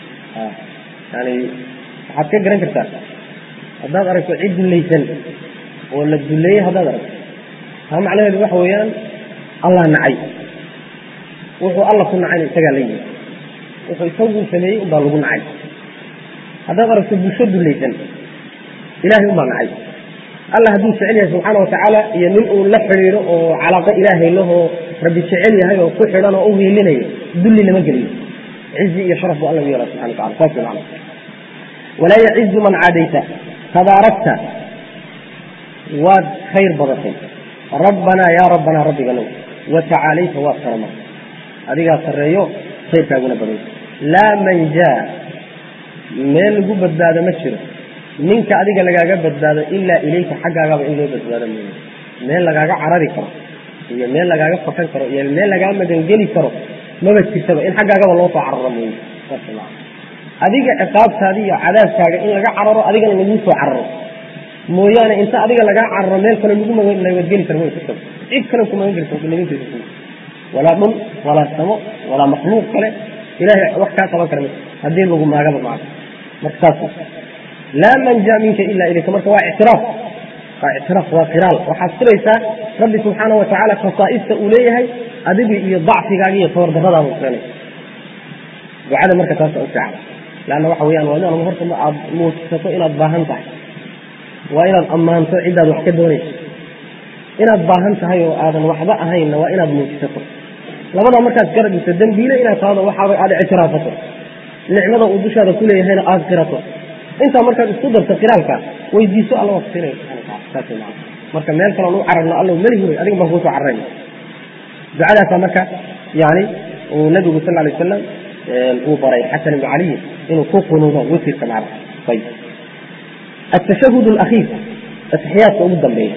yani waxaad ka garan kartaa haddaad aragto cid dullaysan oo la dulleeyey haddaad aragto taa macnaheedu waxa weeyaan allah nacay wuxuu alla ku nacayna isagaa la yimi wuxuu isagu sameeyey unbaa lagu nacay haddaad aragto bulsho dullaysan ilahay unbaa nacay alla hadduu jecel yahay subxaana watacaala iyo nin uu la xidhiidho oo calaaqo ilaahay lahoo rabbi jecel yahay oo ku xidhan oo u hiilinayo dulli lama geliyo cizi iyo sharaf buu alla u yeelaa subxana watacala saas wey macna walaa yacizu man caadayta tabaarakta waad khayr badatay rabbanaa yaa rabbanaa rabbiganow watacaalayta waad sarama adigaa sarreeyo khayrkaaguna baday laa manjaa meel lagu badbaado ma jiro ninka adiga lagaaga badbaado ilaa ilayka xaggaagaba in loo badbaado mooye meel lagaaga carari karo iyo meel lagaaga fakan karo iyo meel lagaa magangeli karo maba jirtaba in xaggaagaba loo soo cararo mooye adiga ciqaabtaada iyo cadaabkaaga in laga cararo adigana lagu soo cararo mooyaane inta adiga lagaa cararo meel kale lagu nabadgeli karo ma jirto cid kale ku magan karto nabadgeli walaa dhul walaa samo walaa makhluuq kale ilahay wax kaa qaban kara haddii lagu maagaba maca marka saas laa manja minka ila ilayka marka waa ictiraaf waa ictiraaf waa qiraal waxaad siraysaa rabbi subxaana watacaala khasaa'ista uu leeyahay adiga iyo dacfigaaga iyo tabardaradaada keenay ducada marka taasa u fiican leanna waxa weyaan waa inaad horta aad muujisato inaad baahan tahay waa inaad ammaanto ciddaad wax ka doonayso inaad baahan tahay oo aadan waxba ahaynna waa inaad muujisato labadaa markaad garab dhigto dembiile inaad tahdo waxaaba aad ictiraafato nicmada uu dushaada ku leeyahayna aad qirato intaa markaad isku darto qiraalka weydiiso alla waa kusinaya subxana wataala saas maa marka meel kaloon u cararno alla meli huray adiga baan kuusoo cararayna ducadaasaa marka yani uu nabigu sal alay wasalam uu baray xasan ibnu caliyin inuu ku qunuudo witirka macna ayib التشهد الأخير التحيات ugu dambeeya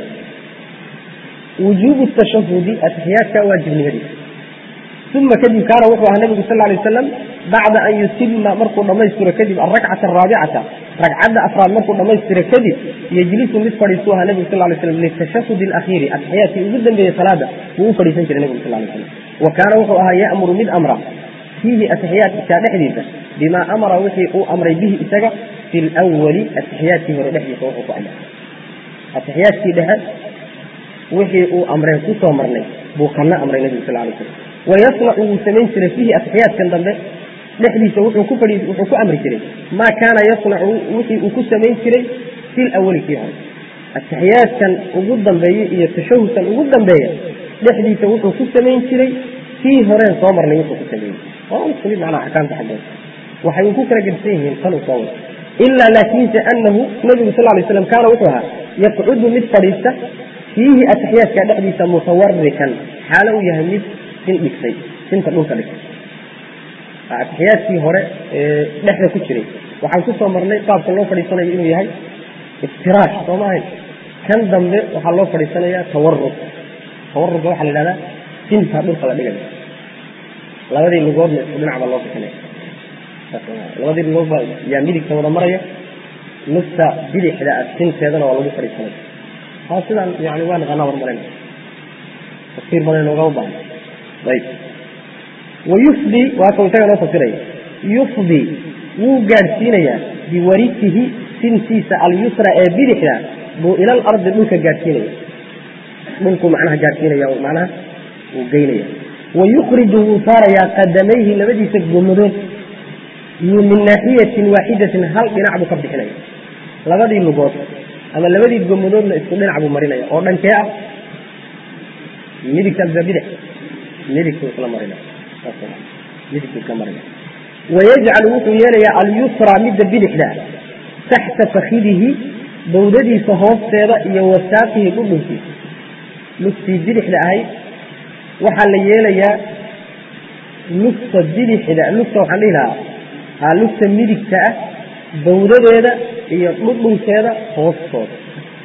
وuجوب التشhهد atحiyaatka waajibnimadii ثuma kadib kaana wuxuu ahaa nabigu sal lay waslam bacda an yutima markuu dhamaystiro kadib arakcata araabicata ragcadda afraad markuu dhamaystiro kadib yejlisu mid fadhiisuu ahaa nabigu sal lay slam litashahud اlakhiiri atixiyaatkii ugu dambeeyey salaada wuu u fadhiisan jiray nabigu sal lay slam wa kaana wuxuu ahaa ya'muru mid amra fiihi atixiyaatka dhexdiisa bimaa amara wixii uu amray bihi isaga fi lwali atixiyaatkii hore dhexdiisa wuxuu ku amray atixiyaatkii dhexe wixii uu amreen kusoo marnay buu kana amray nabigu sal lay slam wayasnacu wuu samayn jiray fiihi atixiyaadkan dambe dhexdiisa wuxuu ku fadhi wuxuu ku amri jiray maa kaana yasnacu wixii uu ku samayn jiray fi lawali kii hore atixiyaadkan ugu dambeeya iyo tashahudkan ugu dambeeya dhexdiisa wuxuu ku samayn jiray kii horeen soo marnay wuxuu ku sameeyey waa isku mid macnaha axkaamta xaggeeda waxay ku kala gedsan yihiin tan uu soo wada ilaa laakiinse anahu nabigu sal lay slam kaana wuxuu ahaa yaqcudu mid fadhiista fiihi atixiyaadka dhexdiisa mutawarikan xaalo uu yahay mid sin dhigtay sinta dhulka dhigtay atixiyaadkii hore ee dhexda ku jiray waxaan kusoo marnay qaabka loo fadhiisanayo inuu yahay iftiraash soo maahayn kan dambe waxaa loo fadhiisanayaa tawarug tawarugga waxaa la yidhahdaa sinta dhulka la dhigayo labadii lugoodna isku dhinac baa loo bixinaya labadii lugood baa yaa midigta wada maraya nufta bidixda ah sinteedana waa lagu fadhiisanaya haa sidaan yani waa naqaanaa warmaren tafsiir badan noogama baahna ayb wayufdi waa kau isaga noo fasiraya yufdi wuu gaadhsiinayaa biwarisihi sintiisa alyusra ee bidixda buu ila alardi dhulka gaadhsiinaya dhulkuu macnaha gaadhsiinaya macnaha wuu geynaya wayukriju wuu saarayaa qadamayhi labadiisa gomadood yuu min naaxiyatin waaxidatin hal dhinac buu ka bixinaya labadii lugood ama labadii gomadoodna isku dhinac buu marinaya oo dhankee ah midigta mise bidix midigtuu isla marinaya midigtuu isla marinaya wayajcalu wuxuu yeelayaa alyusra midda bidixda taxta fakidihi bawdadiisa hoosteeda iyo wasaaqihi dhudhunkiisa lugtii bidixda ahayd waxaa la yeelayaa lugta bidixda lugta waxaan dhihi lahaa haa lugta midigta ah bawdadeeda iyo dhudhunkeeda hoostooda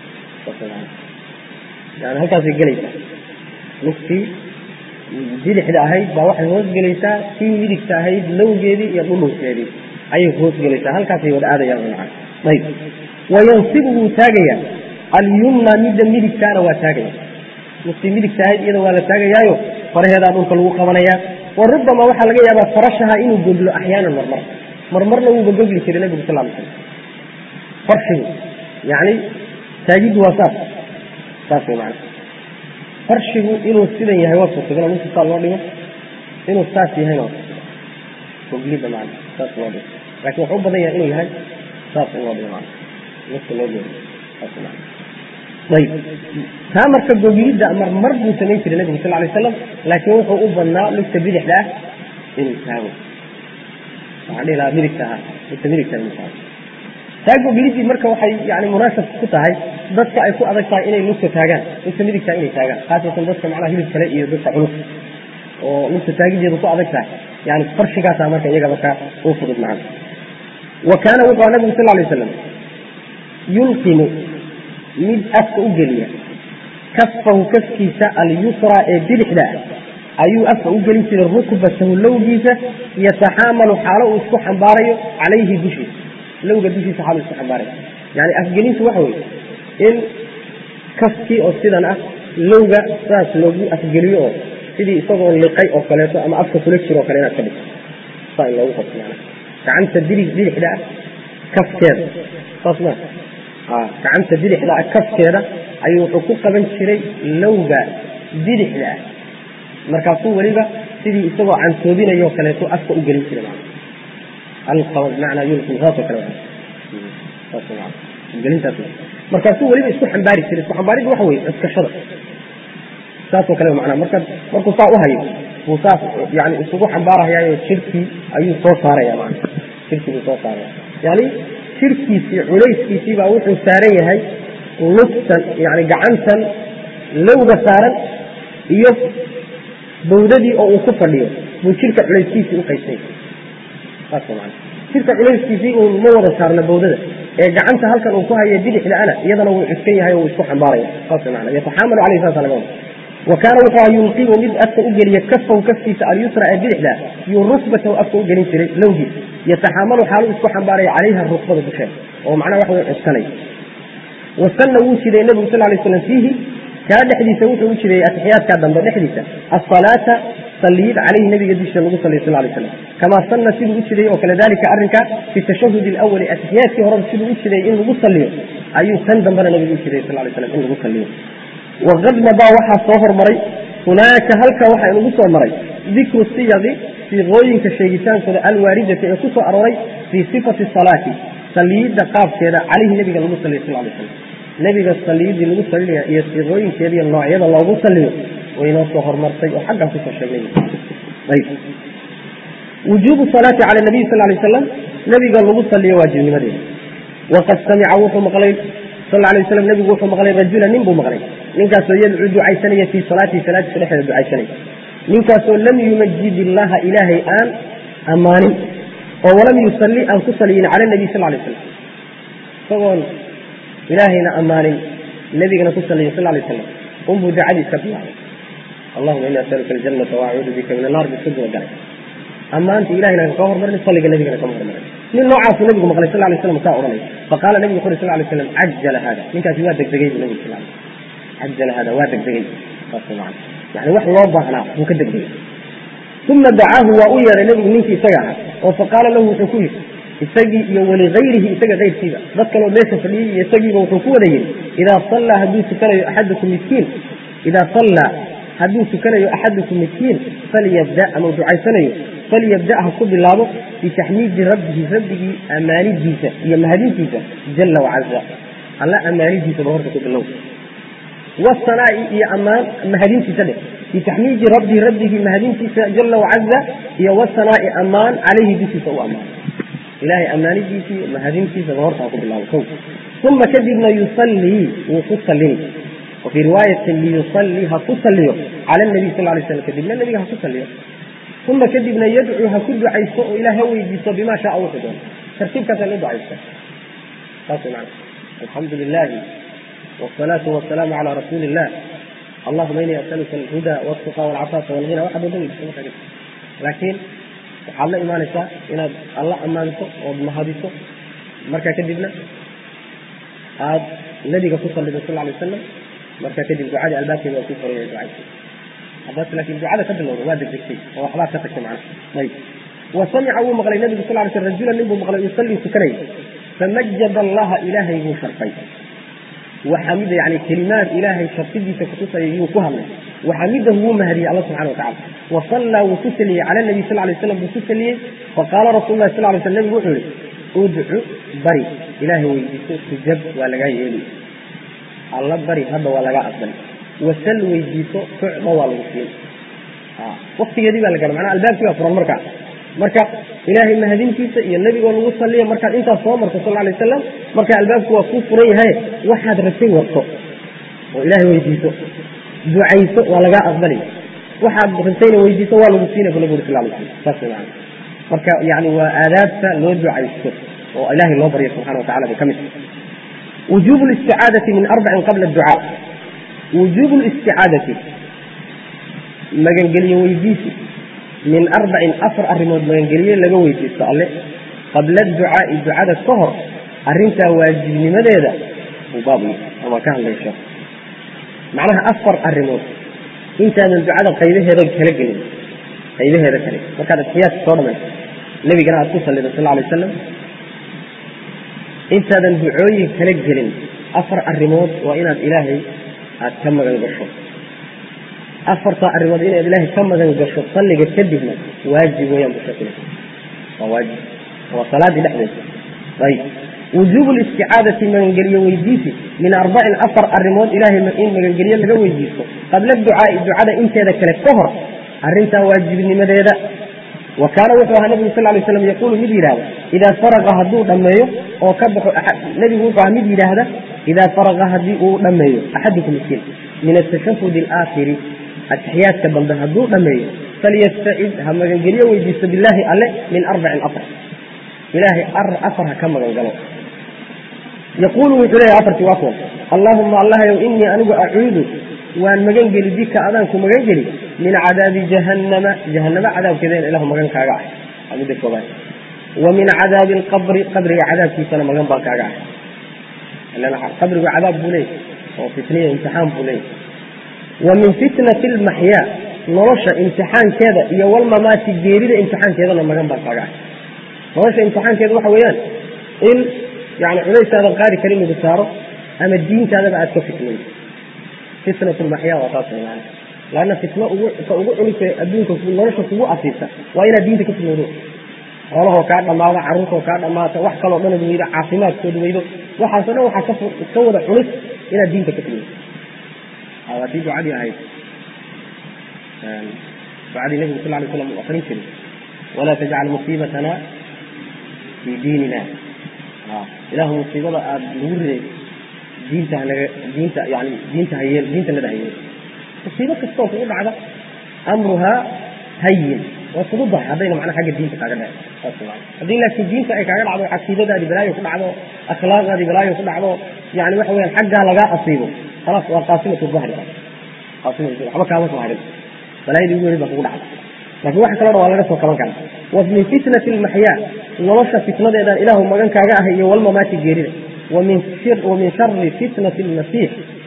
yani halkaasay gelaysaa lugtii bidixda ahayd baa waxay hoos gelaysaa tii midigta ahayd lowgeedii iyo dhudhunkeedii ayay hoos gelaysaa halkaasay wada aadayaan macana ayb wayansibu wuu taagayaa alyumna midda midigtaana waa taagaya lugtii midigta ahayd iyada waa la taagayaayo faraheedaa dhulka lagu qabanayaa wa rubama waxaa laga yaabaa farashaha inuu goglo axyaanan marmar marmarna wuuba gogli jiray nabigu sal ly slam farshigu yani taagiddu waa saas saas way macana farshigu inuu sidan yahay waa suurtagal ninka saa loo dhigo inuu saas yahayna waa suurtagal goglida macana saas loo dhigo laakiin wuxuu u badan yahay inuu yahay saas in loo dhigo macana nafta loo geeyo saas macana ayib taa marka goglidda marmar buu samayn jiray nabigu sal lay slam laakiin wuxuu u badnaa lugta bidixda ah inuu taago waxaan dhihi lahaa midigta ahaa lugta midigta inuu taago taa goglidii marka waxay yani munaasab ku tahay dadka ay ku adag tahay inay lugta taagaan lugta midigta inay taagaan khaasatan dadka macnaha hilib kale iyo dadka culus oo lugta taagideedu ku adag tahay yani farshigaasa marka iyaga marka u fudud macana wa kaana wuxuu aha nabigu sal lay waslam yulqimu mid afka u geliya kafahu kafkiisa alyusra ee bidixda ah ayuu afka u gelin jiray rukbatahu lowgiisa yataxaamalu xaalo uu isku xambaarayo calayhi dushiisa lowga dushiisa xaalo isku xambaarayo yani afgelintu waxa weye in kafkii oo sidan ah lowga saas loogu afgeliyo oo sidii isagoo liqay oo kaleeto ama afka kula jiro o kale inaad ka dhigto saa in loogu qabto mana gacanta bidig bidixda ah kafkeeda saas ma gacanta bidixda ah kafkeeda ayuu wuxuu ku qaban jiray lowga bidixda ah markaasuu weliba sidii isagoo cantoobinayo kaleeto afka u gelin jiray manaa yulqim saasoo kale gelintaas markaasuu weliba isku xambaari jiray isku xambaaridda waxa weye cuskashada saasoo kale manaa marka markuu saa u hayo buu saas yani isugu xambaarahayaayo jirkii ayuu soo saaraya mana jirkii buu soo saaraya yani jirkiisii culayskiisii baa wuxuu saaran yahay lugtan yani gacantan lowga saaran iyo bawdadii oo uu ku fadhiyo buu jirka culayskiisii u qaybsay saas man jirka culayskiisii uu ma wada saarna bawdada ee gacanta halkan uu ku haya bidixda ana iyadana wuu cuskan yahay oo wuu isku xambaaraya saas man yataxaamalu caleyhi saasa laga wada wa kaana wuxuu aha yulqimu mid afka u geliya kafahu kafkiisa alyusra ee bidixda yuu rukbatahu afka u gelin jiray lowgiisa yataxaamalu xaalu isku xambaaraya calayha rukbada dusheeda oo macnaha waxa way cuskanay wasanna wuu jiday nebigu sal lay slam fiihi kaa dhexdiisa wuxuu u jideeyey atixiyaadkaa dambe dhexdiisa asalaata saliid calayhi nabiga dushiisa lagu saliyo sal lay slam kamaa sanna siduu u jideeyey oo kale dalika arrinka fi tashahud alawali atixiyaadkii horeba siduu u jideeyey in lagu saliyo ayuu kan dambena nabigu u jideeyey sal lay slam in lagu saliyo waqad madaa waxaa soo hormaray hunaaka halka waxaa inugu soo maray dikru siyaqi siiqooyinka sheegitaankooda alwaaridati ee ku soo arooray fii sifati salaati saliidda qaabkeeda calayhi nabiga lagu saliyo sal lay slam nebiga saliidii lagu salinaya iyo siiqooyinkeediiyo noocyada loogu saliyo waynoo soo hormartay oo xaggan kusoo sheegnay ayb wujuubu salaati cala nabiy sal lay slam nebiga lagu saliyo waajibnimadeeda waqad samica wuxuu maqlay sal lay waslam nebigu wuxuu maqlay rajula nin buu maqlay ninkaasoo yadcuu ducaysanaya fii salaatihi salaadiisa dhexdeeda ducaysanaya ninkaasoo lam yumajid illaha ilaahay aan ammaanin oo walam yusalli aan ku saliyin cala nabiy sal lay slam isagoon ilaahayna ammaanin nebigana ku saliya sal lay slam unbuu ducadii iska bilaabay allahuma ini asaluka aljanata waacuudu bika min annar biska duwa galay ammaantii ilahayna ka hormarin saliga nebigana kama hormarin nin noocaasuu nabigu maqlay sal lay slam saa odhanaya faqaala nabigu wuxu uri sal lay slam cajala hada ninkaasi waa degdegay bu nabigu sal cajala hada waa degdegay saas macana yani wax loo baahnaa wuu ka degdegay uma dacaahu waa u yeedhay nebigu ninkii isaga ahaa oo faqaala lahu wuxuu ku yidhi isagii iyo waligayrihi isaga kayrkiiba dad kaloo meesha fadhiyey iyo isagiiba wuxuu ku wada yidhi idaa sallaa hadduu tukanayo axadukum midkiin idaa sallaa hadduu tukanayo axadukum midkiin falyabda ama ducaysanayo falyabda ha ku bilaabo bitaxmiidi rabbihi rabbigii ammaanidiisa iyo mahadintiisa jala wacaza alla ammaanidiisaba horta ku bilow wasanaa'i iyo ammaan mahadintiisa dheh bitaxmiidi rabbi rabbigii mahadintiisa jala wacaza iyo wasanaa'i ammaan calayhi dushiisa u ammaan ilahay ammaanidiisii mahadintiisaba horta ha ku bilaabo kow uma kadibna yusallii wuu ku sallini wafii riwaayatin liyusallii ha ku salliyo cala nabiy sal lay slam kadibna nabiga ha ku salliyo uma kadibna yadcuu ha ku ducaysto oo ilaah ha weydiisto bima shaa wuxuu doono tartiibkaasa loo ducaysta saas man alxamdu lilahi wsalaatu wasalaamu cala rasuuli illah allahuma inii asaluka alhuda waltuqa walcafaafa walghina waxaad wada weydiiso markaa kadib laakiin waxaad la imaanaysaa inaad alla ammaanto ood mahadiso markaa kadibna aad nabiga ku sallido sal lay wasalam markaa kadib ducadii albaabkeeda waa ku koraya ducaysa haddaas laakiin ducada ka bilowda waa degdegtay oo waxbaad ka tagtay macna ayib wa samica wuu maqlay nabigu sal lay sl rajulan nin buu maqlay yusallii tukanayay famajada allaha ilaahay buu sharfay waxamida yani kelimaad ilaahay sharfidiisa kutusaya yuu ku hadlay waxamidahu wuu mahadiyey alla subxana watacala wasallaa wuu ku saliyey cala nabiy sal lay slam buu ku saliyey faqaala rasul lahi sal lay sl nabigu wuxuu yihi udcu bari ilaahay weydiiso tujab waa lagaa yeeli alla bari hadda waa lagaa aqbali wasal weydiiso tucda waa lagu siin waktigeedii baa la gara manaa albaabkii baa furan markaa marka ilaahay mahadintiisa iyo nebigoo lagu saliya markaad intaas soo marto sal lay wasalam marka albaabku waa kuu furan yahay waxaad rabtay warto oo ilaahay weydiiso ducayso waa lagaa aqbali waxaad rabtayna weydiiso waa lagu siinay bu nabigu sal lay slam saas man marka yani waa aadaabta loo ducaysto oo ilahay loo baryo subxana watacala bay ka mid wujuub listicaadati min arbacin qabla ducaa wujuubu listicaadati magangeliye weydiisi min arbacin afar arrimood magangeliye laga weydiisto alle qabla ducaai ducada ka hor arrintaa waajibnimadeeda uu baab ama ka hadlaysho macnaha afar arrimood intaadan ducada qaybaheeda kala gelin qaybaheeda kale markaad atixiyaadka soo dhamayso nebigana aad ku sallido sal lay wasalam intaadan ducooyin kala gelin afar arrimood waa inaad ilaahay aad ka magan gasho afartaa arrimood inaad ilaahay ka magan gasho salliga kadibna waajib weyaan bushakil waa waajib waa salaadii dhexdeeda ayib wujuubu listicaadati magangeliye weydiisi min arbacin afar arrimood ilaahay in magangeliye laga weydiisto qabla ducaai ducada inteeda kale ka hor arrintaa waajibnimadeeda wa kaana wuxuu ahaa nabigu sal lay slam yaquulu mid yidhahda idaa faraqa hadduu dhammeeyo oo ka baxo nebigu wuxuu ahaa mid yidhaahda idaa faraqa haddii uu dhammeeyo axadukum miskiin min atashahud alaakhiri atixiyaadka dambe hadduu dhammeeyo falyastacid ha magangelyo weydiisto bilaahi alle min arbacin afar ilaahay afar ha ka magan galo yaquulu wuxuu leeyahay afartii waa kuwan allaahuma allahayow inii anigu acuudu waan magan geli bika adaanku magan geli min cadaabi jahannama jahanamo cadaabkeeda in ilahu magan kaaga ah waa midda koobaad wa min cadaabi alqabri qabriga cadaabkiisana magan baan kaaga ah ilan qabrigu cadaab buu leeyahy oo fitniya imtixaan buu leeyahy wa min fitnati almaxyaa nolosha imtixaankeeda iyo walmamaati geerida imtixaankeedana magan baan kaaga ah nolosha imtixaankeeda waxa weeyaan in yani culaysaadan qaadi karin lagu saaro ama diintaadaba aad ka fitnayso fitnat lmaxyaa waa taas man laanna fitno ugu ka ugu culisa adduunka nolosha kugu asiibta waa inaad diinta ka fitnoodo xoolahoo kaa dhammaado carruurtoo kaa dhammaata wax kaloo dhanad weydo caafimaadkooda weydo waxaasoo dhan waxaa ka wada culis inaad diinta ka fitnayso haddii ducadii ahayd ducadii nabigu sal lay slam uu akrin jiray walaa tajcal musiibatana fii diinina ilahu musiibada aada lagu riday diinta hanaga diinta yani diinta hayeel diinta nada hayeel musiibo kastoo kugu dhacda amruhaa hayin waa kugu dahay haddayna macnaha xagga diinta kaaga dhace saas maa haddii laakiin diinta ay kaaga dhacdo caqiidadaadi balaayo ku dhacdo akhlaaqdaadi balaayo ku dhacdo yani waxa weyaan xaggaa lagaa asiibo khalaas waa qaasimatu dahri qaasimatu waxba kaama soo harin balaayadii ugu weyn baa kugu dhacda laakiin waxa kaloo dhan waa laga soo kaban karaa wa min fitnati almaxyaa nolosha fitnadeedaan ilaahu magan kaaga ahay iyo walmamaati geerida wamin wamin shari fitnati almasiix